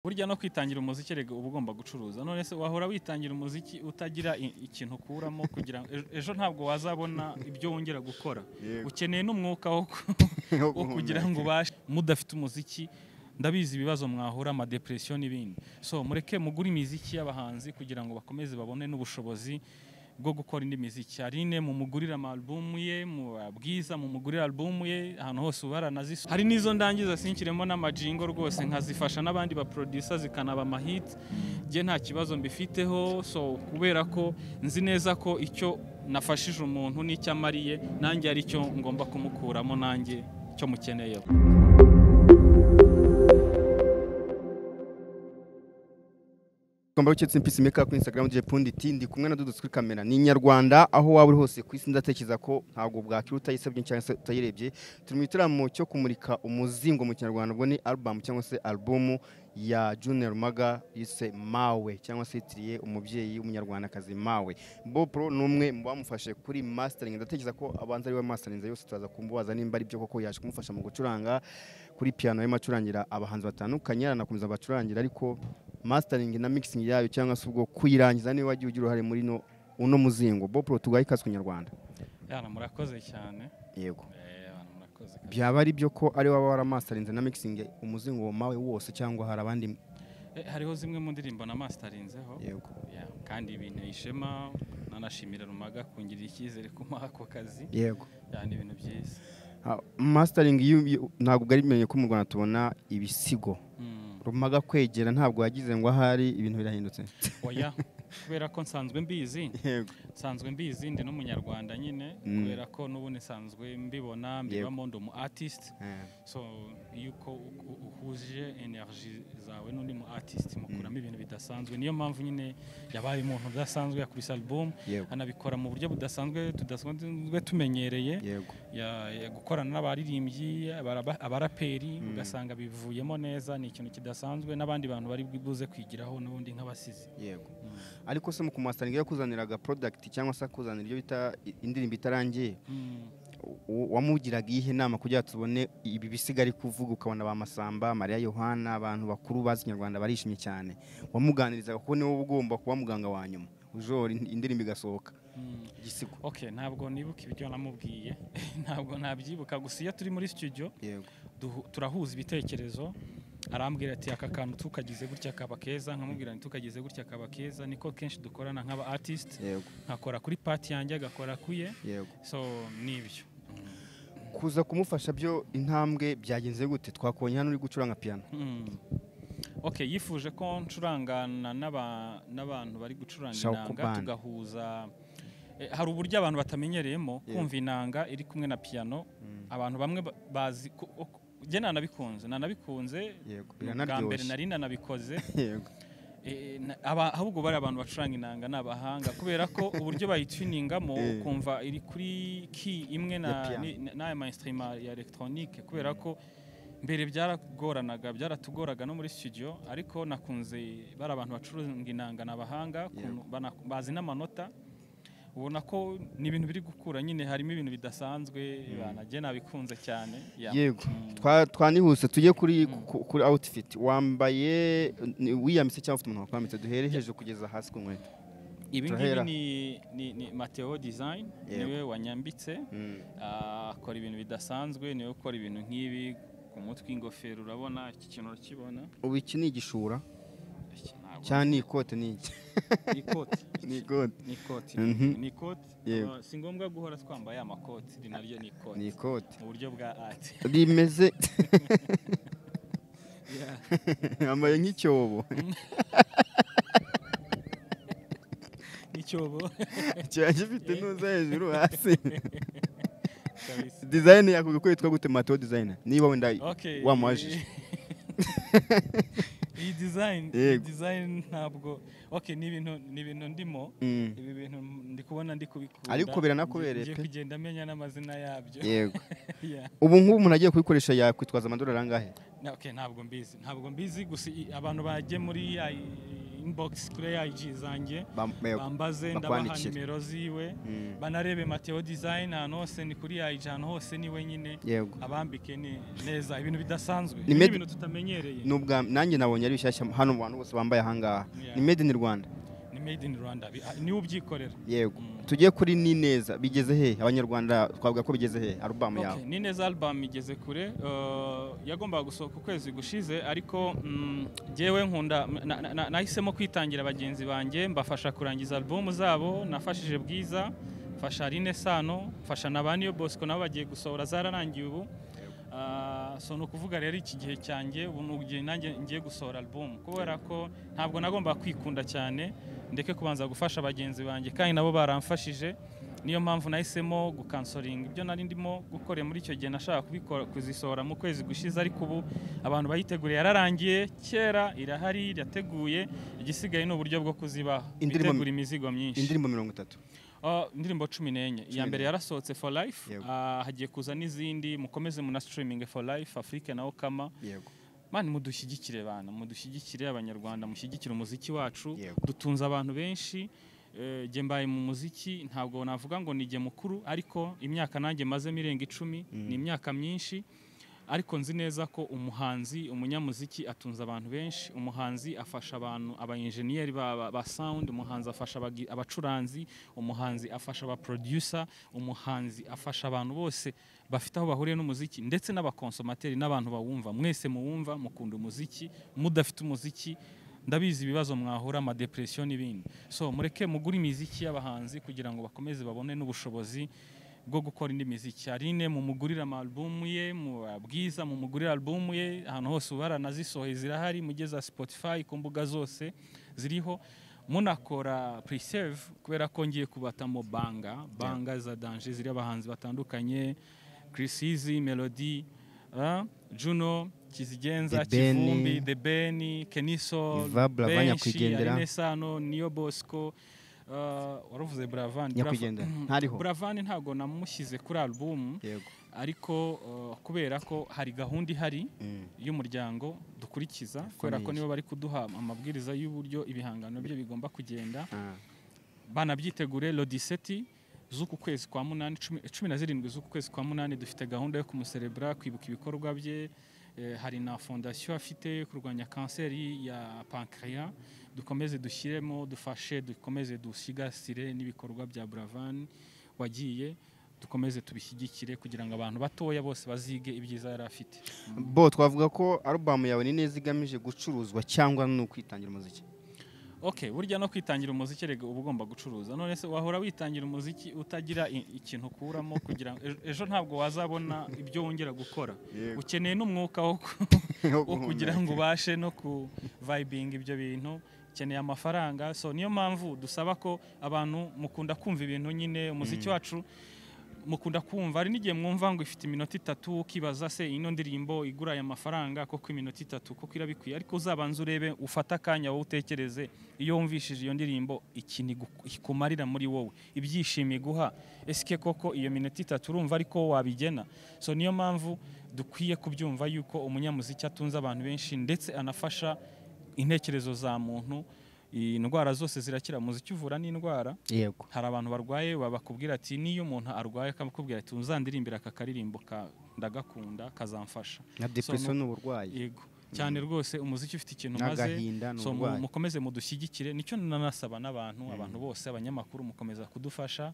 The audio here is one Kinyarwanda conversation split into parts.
burya no kwitangira umuziki rega uba ugomba gucuruza none se wahora witangira umuziki utagira i- ikintu ukuramo kugira ngo ejo- ejo ntabwo wazabona ibyo wongera gukora Yego. ukeneye n'umwuka wo ku- Wo wo kugira ngo ubashe mudafite umuziki ndabizi ibibazo mwahura amadepresiyo n'ibindi so mureke mugure imiziki y'abahanzi kugira ngo bakomeze babone n'ubushobozi bwo gukora indi miziki hari ine mumugurire amalubumu ye mubabwiza mumugurire alubumu ye ahantu hose uba aranazisu hari n'izo ndangiza sinkiremo n'amajingo rwose nkazifasha n'abandi baprodusa zikanaba amahiti njye nta kibazo mbifiteho so kubera ko nzi neza ko icyo nafashije umuntu n'icyo amariye nanjye ari cyo ngomba kumukuramo nanjye icyo mukeneyeho Komba ucyetse impisi meka kuri Instagram DJ Pundi T ndi kumwe na Dudu kuri kamera ni Inyarwanda aho waba uri hose ku isi ndatekereza ko ntabwo bwakira utayisabye cyangwa se utayirebye turi mu gitaramo cyo kumurika umuzingo mu kinyarwanda ubwo ni album cyangwa se album ya Junior Maga yise Mawe cyangwa se yitiriye umubyeyi w'umunyarwandakazi Mawe Bopro ni umwe mu bamufashe kuri mastering ndatekereza ko abanza ari we masterinze yose turaza kumubaza nimba ari byo koko yaje kumufasha mu gucuranga kuri piano arimo acurangira abahanzi batandukanye aranakomeza bacurangira ariko mastering na mixing yayo cyangwa se ubwo kuyirangiza niwe wagiye ugira uruhare muri no uno muzingo Bopro tugaye ikaze kunyarwanda yana murakoze cyane yego Eh, yana murakoze kabisa. byaba ari byo ko ari wowe waramasterinze na mixing umuzingo wawe wose cyangwa hari abandi Eh, hariho zimwe mu ndirimbo na masitarinzeho yego Yeah, kandi ibintu ishema nanashimira rumaga kungirira icyizere kumuha ako kazi yego Yeah, ni ibintu byiza Ah, mastering iyo- iyo- ntabwo bwari bimenye ko mu Rwanda tubona ibisigo Mm. rumaga kwegera ntabwo yagize ngo ahari ibintu birahindutse oya kubera ko nsanzwe mbizi nsanzwe mbizi ndi n'umunyarwanda nyine Mm. kubera ko n'ubundi nsanzwe mbibona mbibamo ndi umu artist Eh, so yuko u- u- uhuje energy zawe n'undi mu artist mukuramo ibintu bidasanzwe niyo mpamvu nyine yabaye umuntu udasanzwe yakubise album yego anabikora mu buryo budasanzwe tudasanzwe tumenyereye yego ya- ya gukorana n'abaririmbyi abaraba- abaraperi ugasanga bivuyemo neza ni ikintu kidasanzwe n'abandi bantu bari buze kwigiraho n'ubundi nk'abasizi yego ariko se mu kumastering yo kuzaniraga product cyangwa se kuzanira ibyo bita i- indirimbo itarangiye Mm. u- wamugiraga iyihe nama kugira ngo tubone ibi bisiga ari kuvuga ukabona ba Masamba Mariya Yohana abantu bakuru bazi ikinyarwanda barishimye cyane wamuganirizaga kuko niwe uba ugomba kuba muganga wa nyuma ujora ind- indirimbo igasohoka Mm. igisigo ok ntabwo nibuka ibyo namubwiye ntabwo nabyibuka gusa iyo turi muri studio yego duhu- turahuza ibitekerezo arambwira ati aka kantu tukagize gutya kaba keza nkamubwira nti tukagize gutya kaba keza niko kenshi dukorana nk'aba artist yego nkakora kuri pati yanjye agakora kuye yego so nibyo kuza kumufasha byo intambwe byagenze gute twakonye hano uri gucuranga piano Mm. ok yifuje ko ncurangana n'aba- n'abantu bari gucuranga Shaka inanga kubana. tugahuza Eh, hari uburyo abantu batamenyereyemo Yego. kumva inanga iri kumwe na piano abantu bamwe ba- bazi ku- o- ku- njye nanabikunze nanabikunze yego bwa mbere biranaryoshye nari nanabikoze yego Eh, na- aba- ahubwo bari abantu bacuranga inanga ni abahanga kubera ko uburyo bayituningamo Eh. ukumva iri kuri ki imwe Ya na- piano. ni- na- n'aya mainstream ya elegitoronike kubera ko mbere byaragoranaga byaratugoraga no muri studio ariko nakunze bari abantu bacuranga inanga ni abahanga ukuntu bana- bazi n'amanota ubona ko ni ibintu biri gukura nyine harimo ibintu bidasanzwe banajye nabikunze cyane Yeah. yego Mm. Twa- twanihuse tujye kuri ku- kuri outfit wambaye ni- wiyamitse cyangwa ufite umuntu wakwambitse duhere hejuru kugeza hasi ku nkweto ibi ngibi Turahera. ni, ni, ni mateo design Yego. niwe wanyambitse Ah, akora ibintu bidasanzwe niwe ukora ibintu nk'ibi ku mutwe ingofero urabona iki kintu urakibona ubu iki ni igishura Iki ntabwo- cyangwa ni ikote ni iki ni ikoti ni ikote ni ikoti Mhm. ni ikoti Yego. Ah, si ngombwa guhora twambaye amakoti iri naryo ni ni ikoti ikote mu buryo bwa ati rimeze yambaye nk'icyobo n'icyobo kiba gifite ntuza hejuru hasi kabisa design yakugukwereka gute mato design niba wenda Okay. wamubajije iyi design iyi Yego. design ntabwo okay ni ibintu ni ibintu ndimo Mm. ibi bintu ndi kubona ndi kubikunda Ariko biranakubereye ngiye pe. kugenda amenya n'amazina yabyo yego Yeah. ubu nk'ubu umuntu agiye kubikoresha yakwitwaza amadolari angahe Na- okay, ntabwo mbizi ntabwo mbizi gusa i- abantu bajye muri ya- inbox kuri IG zanjye Bam- bambaze ndabaha bakwandikire. nimero ziwe Mm. banarebe Mateo Design ahantu hose ni kuri IG ahantu hose ni wenyine Yego. abambike ni- neza ibintu bidasanzwe Ni med- ibintu tutamenyereye Nubwa nanjye nabonye ari bishyashya hano mu bantu bose bambaye ahangaha. Yeah. Ni made in Rwanda. ni made in Rwanda Bi- ah, niwe ubyikorera Yego. Mm. Tugiye kuri ni neza bigeze he abanyarwanda twavuga ko bigeze he album yawe. Okay, ni neza album igeze kure eh, yagombaga gusohoka ukwezi gushize ariko mm, jyewe nkunda na- na- na- nahisemo kwitangira bagenzi banjye mbafasha kurangiza album zabo nafashije bwiza mfasha Aline Sano mfasha na ba Niyo Bosco nabo bagiye gusohora zararangiye ubu Ah, so ni ukuvuga rero iki gihe cyanjye ubu ni igihe nanjye ngiye gusohora album kubera ko ntabwo nagomba kwikunda cyane ndeke kubanza gufasha bagenzi banjye kandi nabo baramfashije niyo mpamvu nahisemo gukansoringa ibyo nari ndimo gukora muri icyo gihe nashaka kubikora kuzisohora mu kwezi gushize ariko ubu abantu bayiteguriye yararangiye kera irahari irateguye igisigaye ni uburyo bwo kuzibaha Indirimbo- bitegura imizigo myinshi Indirimbo mirongo itatu. Ah, indirimbo cumi n'enye iya mbere yarasohotse for life Yego. ah, hagiye kuza n'izindi mukomeze munasitiriminge for life afurike na okama Yego. mani mudushyigikire bana mudushyigikire abanyarwanda mushyigikire umuziki wacu Yego. dutunze abantu benshi Eh, jye mbaye mu muziki ntabwo navuga ngo ni jye mukuru ariko imyaka nanjye mazemo irenga icumi ni imyaka myinshi ariko nzi neza ko umuhanzi umunyamuziki atunze abantu benshi umuhanzi afasha abantu abayenjeniyeri ba, ba, ba sound umuhanzi afasha abagi- abacuranzi umuhanzi afasha abaproducer umuhanzi afasha abantu bose bafite aho bahuriye n'umuziki ndetse n'abakonsomateri n'abantu bawumva mwese muwumva mukunda umuziki mudafite umuziki ndabizi ibibazo mwahura amadepresiyo n'ibindi so mureke mugure imiziki y'abahanzi kugira ngo bakomeze babone n'ubushobozi bwo gukora indi miziki harine mumugurira amalubumu ye mu bwiza mumugurira alubumu ye ahantu hose ubara nazisohoye zirahari mugeza Spotify ku mbuga zose ziriho munakora preserve kubera ko ngiye kubatamo banga banga za danje ziri abahanzi batandukanye Chris Easy, Melody ah, Juno Kizigenza The Ben. Kivumbi The Ben Keniso Iva, Brava, Nyakwigendera. Aline Sano Niyo Bosco uh, waravuze Bravan Nyakwigendera. Ntariho. Buravan ntabwo namushyize kuri album Yego. ariko uh, kubera ko hari gahunda ihari Mm. y'umuryango dukurikiza kubera ko nibo bari kuduha amabwiriza y'uburyo ibihangano bye bigomba kugenda Ah. banabyitegure lodiseti z'uku kwezi kwa munani cumi- cumi na zirindwi z'uku kwezi kwa munani dufite gahunda yo kumuserebura kwibuka ibikorwa bye Eh, hari na fondasiyo afite kurwanya kanseri ya pankreya dukomeze dushyiremo dufashe dukomeze dusigasire n'ibikorwa bya buravan wagiye dukomeze tubishyigikire kugira ngo abantu batoya bose bazige ibyiza yari afite Bo twavuga ko album yawe ni neza igamije gucuruzwa cyangwa ni ukwitangira umuziki. okay burya no kwitangira umuziki rega uba ugomba gucuruza none se wahora witangira umuziki utagira i- ikintu ukuramo kugira ngo ejo- ejo ntabwo wazabona ibyo wongera gukora Yego. ukeneye n'umwuka wo ku- wo kugira ngo ubashe no kuvayibinga ibyo bintu ukeneye amafaranga so niyo mpamvu dusaba ko abantu mukunda kumva ibintu nyine umuziki wacu mukunda kumva hari n'igihe mwumva ngo ifite iminota itatu ukibaza se ino ndirimbo igura aya mafaranga koko iminota itatu koko irabikwiye ariko uzabanza urebe ufate akanya wowe utekereze iyo wumvishije iyo ndirimbo ikintu igu- ikumarira muri wowe ibyishimo iguha esike koko iyo minota itatu urumva ariko wabigena so niyo mpamvu dukwiye kubyumva yuko umunyamuziki atunze abantu benshi ndetse anafasha intekerezo za muntu indwara zose zirakira umuziki uvura n'indwara Yego. hari abantu barwaye babakubwira ati niyo umuntu arwaye akakubwira ati uzandirimbira aka karirimbo ka- ndagakunda kazamfasha Na depression ni uburwayi. yego cyane rwose umuziki ufite ikintu umaze N'agahinda ni so mu- uburwayi. mukomeze mudushyigikire nicyo nanasaba n'abantu abantu bose abanyamakuru mukomeza kudufasha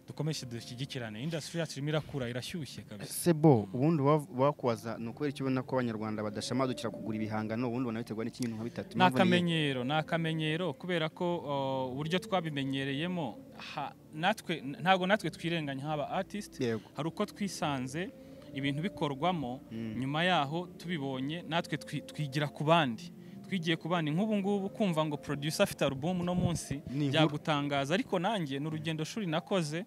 dukomeze dushyigikirane indasitiri yacu irimo irakura irashyushye kabisa Se bo ubundi uwa- wakubaza ni ukubera iki ubona ko abanyarwanda badashamadukira kugura ibihangano ubundi banabiterwa n'ikindi nka bitatu. ni Impamvu ni- akamenyero ni akamenyero kubera ko uh, uburyo twabimenyereyemo ha- natwe ntabwo natwe twirenganya nk'aba artist Yego. hari uko twisanze ibintu bikorwamo nyuma yaho tubibonye natwe twi- twigira ku bandi twigiye ku bandi nk'ubu ngubu kumva ngo producer afite album no munsi Ni inkuru. byagutangaza ariko nanjye ni urugendo shuri nakoze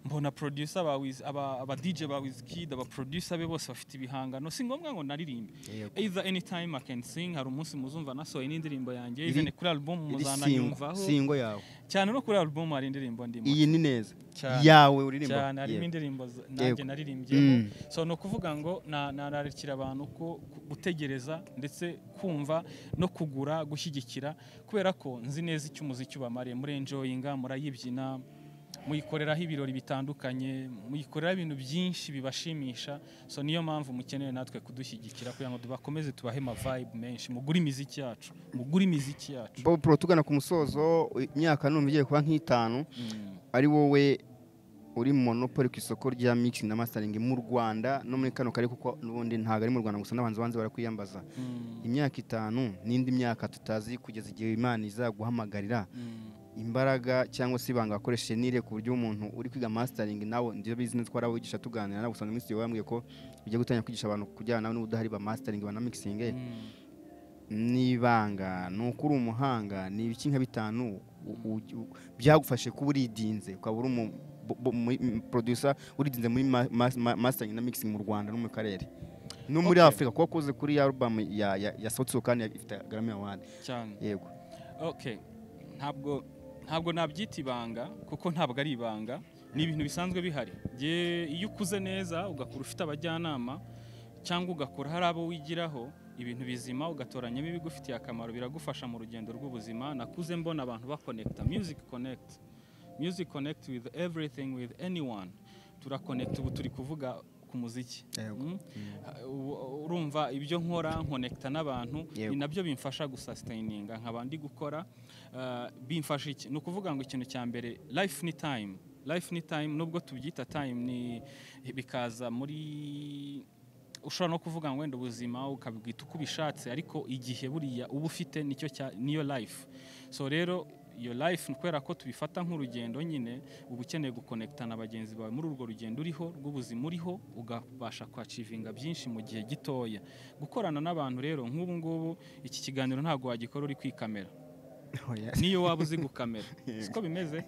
mbona producer aba aba aba DJ ba Wizkid aba producer be bose bafite ibihangano si ngombwa ngo naririmbe Yego. either anytime I can sing hari umunsi muzumva nasohoye n'indirimbo yanjye Iri- even kuri album Iri singo muzananyumvaho singo yawe cyane no kuri album hari indirimbo ndimo iyi ni neza Cyane. yawe uririmba cyane harimo indirimbo z- nanjye Yego. naririmbyeho Mm. so ni ukuvuga ngo na- narakira abantu ko ku- gutegereza ndetse kumva no kugura gushyigikira kubera ko nzi neza icyo umuziki ubamariye murenjoyinga murayibyina muyikoreraho ibirori bitandukanye muyikoreraho ibintu byinshi bibashimisha so niyo mpamvu mukeneye natwe kudushyigikira kugira ngo tubakomeze tubahe ama vibe menshi mugure imiziki yacu mugure imiziki yacu Bob Pro tugana ku musozo imyaka numva igiye kuba nk'itanu Mm. ari wowe uri monopoli ku isoko rya mixing na mastering mu Rwanda no muri kano karere kuko n'ubundi ntabwo ari mu Rwanda gusa n'abanzi banze barakwiyambaza Mm. imyaka itanu n'indi myaka tutazi kugeza igihe Imana izaguhamagarira Mm. imbaraga cyangwa se ibanga wakoresheje nire ku buryo umuntu uri kwiga mastering nawe ndivyo bizi neza twarawigisha tuganira nawe gusa n'umwisi wambwiye ko bijya gutangira kwigisha abantu kujyana nawe n'ubudahari ba mastering ba na mixing Mm. n'ibanga ni uko uri umuhanga ni ibiki nka bitanu u- u- u- byagufashe kuba uridinze ukaba uri umu bo- bo- mu- m- producer uridinze muri ma- ma- ma- mastering na mixing mu Rwanda no mu karere no muri Okay. Afurika kuko wakoze kuri album ya ya, ya Sauti Sol kandi ya- ifite Grammy Award cyane yego okay ntabwo ntabwo nabyita ibanga kuko ntabwo ari ibanga ni ibintu bisanzwe bihari Jye- iyo ukuze neza ugakora ufite abajyanama cyangwa ugakora hari abo wigiraho ibintu bizima ugatoranyamo ibigufitiye akamaro biragufasha mu rugendo rw'ubuzima nakuze mbona abantu bakonekita music connect music connect with everything with anyone turakonekita ubu turi kuvuga ku muziki Yego. Mm? U- urumva ibyo nkora nkonekita n'abantu Yego. ni nabyo bimfasha gusasitayininga nkaba ndi gukora Ah, bimfasha iki ni ukuvuga ngo ikintu cya mbere life ni time life ni time nubwo tubyita time ni bikaza muri ushobora no kuvuga ngo wenda ubuzima ukabwita uko ubishatse ariko igihe buriya uba ufite nicyo cya niyo life so rero iyo life ni kubera ko tubifata nk'urugendo nyine uba ukeneye gukonekita na bagenzi bawe muri urwo rugendo uriho rw'ubuzima uriho ugabasha kwacivinga byinshi mu gihe gitoya gukorana n'abantu rero nk'ubu ngubu iki kiganiro ntabwo wagikora uri kwikamera niyo waba uzi gukamera siko bimeze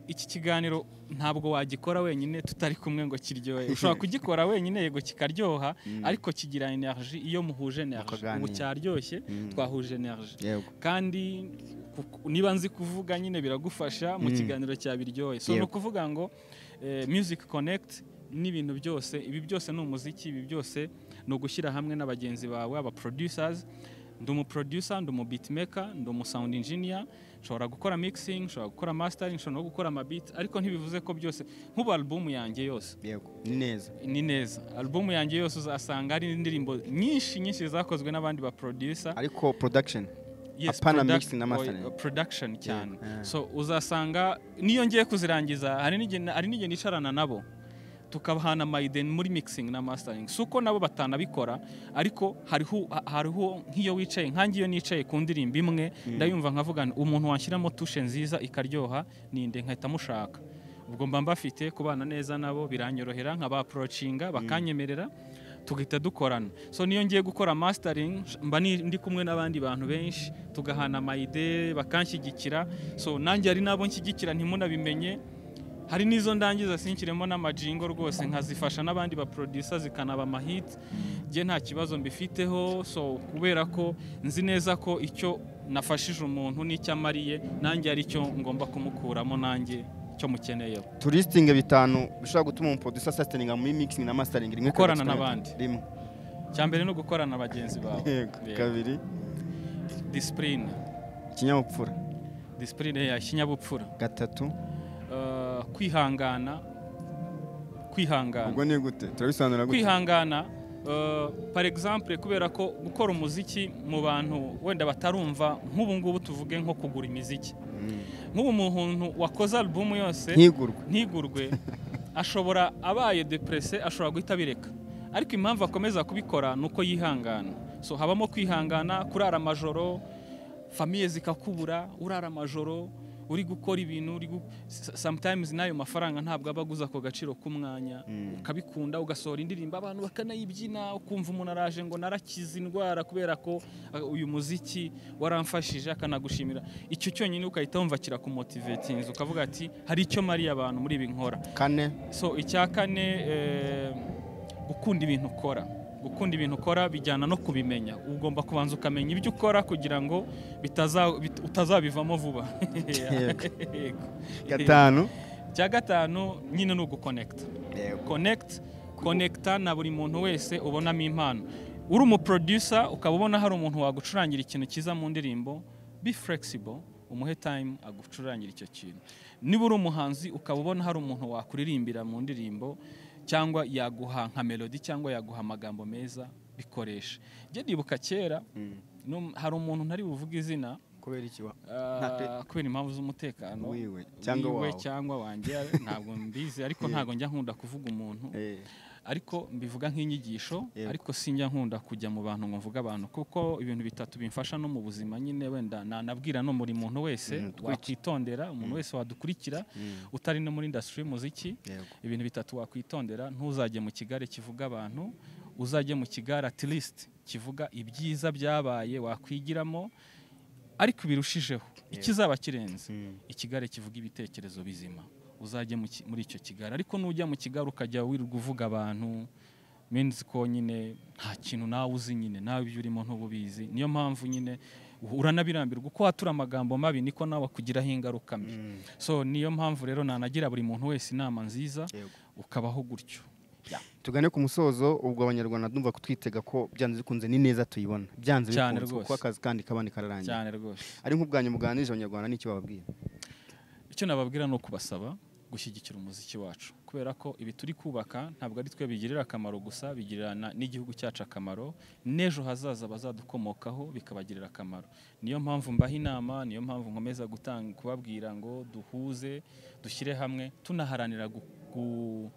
iki kiganiro ntabwo wagikora wenyine tutari kumwe ngo kiryohe ushobora kugikora wenyine yego kikaryoha Mm. ariko kigira energy iyo muhuje energy Mukaganira. ubu cyaryoshye Mm. twahuje energy yego kandi ku- niba nzi kuvuga nyine biragufasha mu Mm. kiganiro cya biryohe so ni Yego. ukuvuga ngo eh, music connect n'ibintu byose ibi byose ni umuziki ibi byose ni ugushyira hamwe na bagenzi bawe aba producers ndi umu producer ndi umu beatmaker ndi umu sound engineer nshobora gukora mixing nshobora gukora mastering nshobora no gukora amabit ariko ntibivuze ko byose nk'ubu album yanjye yose yego ni neza ni neza album yanjye yose uzasanga hari indirimbo nyinshi nyinshi zakozwe n'abandi ba producer ariko production Apana mixing na mastering. oy- production cyane Yeah. so uzasanga niyo ngiye kuzirangiza hari n'igihe hari n'igihe nicarana nabo tukabahana mayiden muri mixing na mastering si uko nabo batanabikora ariko hariho hariho nk'iyo wicaye nkange iyo nicaye ku ndirimbo imwe ndayumva nkavuga nti, umuntu washyiramo tushe nziza ikaryoha ninde nkahita mushaka ubwo mba mbafite kubana neza nabo biranyorohera nkabaporocinga bakanyemerera tugahita dukorana so niyo ngiye gukora mastering mba ni- ndi kumwe n'abandi bantu benshi tugahana amayide bakanshyigikira so nanjye hari n'abo nshyigikira ntimunabimenye hari n'izo ndangiza sinkiremo n'amajingo rwose nkazifasha n'abandi ba producer zikanaba amahiti njye nta kibazo mbifiteho so kubera ko nzi neza ko icyo nafashije umuntu n'icyo amariye nanjye ari cyo ngomba kumukuramo nanjye cyo mukeneyeho turistingi bitanu bishobora gutuma umuproducer sasitaninga muri mixing na mastering rimwe kabiri, Gukorana gatatu, n'abandi. rimwe icya mbere ni ugukorana na bagenzi bawe yego kabiri disipurine ikinyabupfura disipurine ya kinyabupfura gatatu Uh, kwihangana kwihangana ubwo ni gute turabisobanura gute kwihangana uh, par exemple kubera ko gukora umuziki mu bantu wenda batarumva nk'ubu ngubu tuvuge nko kugura imiziki Mm. nk'ubu umuntu wakoze alubumu yose ntigurwe ntigurwe ashobora abaye deprese ashobora guhita abireka ariko impamvu akomeza kubikora ni uko yihangana so habamo kwihangana kurara amajoro famiye zikakubura urara amajoro uri gukora ibintu uri gu- s- sometimes n'ayo mafaranga ntabwo aba aguza ako gaciro k'umwanya ukabikunda ugasohora indirimbo abantu bakanayibyina ukumva umuntu araje ngo narakize indwara kubera ko uh, uyu muziki waramfashije akanagushimira icyo cyonyine ukahita wumva kirakumotivetinze ukavuga ati hari icyo mariye abantu muri ibi nkora kane so icya kane eh, gukunda ibintu ukora gukunda ibintu ukora bijyana no kubimenya ugomba kubanza ukamenya ibyo ukora kugira ngo bitaza- bit- utazabivamo vuba Yego. Yego. gatanu icya gatanu nyine ni ugukonekita connect connecta na buri muntu wese ubonamo impano uri umuproducer ukaba ubona hari umuntu wagucurangira ikintu cyiza mu ndirimbo be flexible umuhe time agucurangira icyo kintu niba uri umuhanzi ukaba ubona hari umuntu wakuririmbira mu ndirimbo cyangwa yaguha nka melody cyangwa yaguha amagambo meza bikoresha njye ndibuka kera num- hari umuntu ntari buvuge izina kubera iki wa ah, Nta- kubera impamvu z'umutekano wiwe cyangwa wiwe wawe cyangwa wanjye ntabwo mbizi ariko Yeah. ntabwo njya nkunda kuvuga umuntu Eh, ariko mbivuga nk'inyigisho Yego. ariko sinjya nkunda kujya mu bantu ngo mvuge abantu kuko ibintu bitatu bimfasha no mu buzima nyine wenda nanabwira no muri muntu wese Mm, twitondere. wakwitondera umuntu wese wadukurikira mm, utari no muri industry y'umuziki yego. ibintu bitatu wakwitondera ntuzajye mu kigare kivuga abantu uzajye mu kigare at least kivuga ibyiza byabaye wakwigiramo ariko birushijeho ikizaba kirenze Mm, ikigare kivuga ibitekerezo bizima uzajye mu ki- muri icyo kigare ariko nujya mu kigare ukajya wirirwa uvuga abantu menzi ko nyine nta kintu nawe uzi nyine nawe ibyo urimo ntububizi niyo mpamvu nyine uranabirambirwa uko watura amagambo mabi niko nawe akugiraho ingaruka mbi mm, so niyo mpamvu rero nanagira buri muntu wese inama nziza yego. ukabaho gutyo tugane ku musozo ubwo abanyarwanda ndumva kutwitega ko byanze bikunze ni neza tuyibona byanze Cyane bikunze rwose. kuko akazi kandi kabandi kararangira cyane rwose ari nk'ubwanyu muganirije abanyarwanda n'icyo bababwira icyo nababwira ni ukubasaba gushyigikira umuziki wacu kubera ko ibi turi kubaka ntabwo ari twe bigirira akamaro gusa bigirira na- n'igihugu cyacu akamaro n'ejo hazaza abazadukomokaho bikabagirira akamaro niyo mpamvu mbaha inama niyo mpamvu nkomeza gutanga kubabwira ngo duhuze dushyire hamwe tunaharanira gu, gu,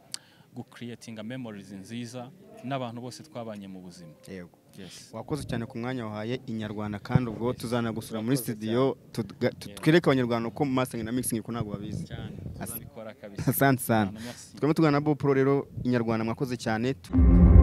gucreatinga memories nziza n'abantu bose twabanye mu buzima yego yes. wakoze cyane ku mwanya wahaye inyarwanda kandi ubwo tuzanagusura muri Wakoze studio tuga- tu- twereke abanyarwanda uko mastering na mixing ko ntabwo babizi cyane As- tuzabikora kabisa asante sana Cyane, merci. turimo tugana na bo pro rero inyarwanda mwakoze cyane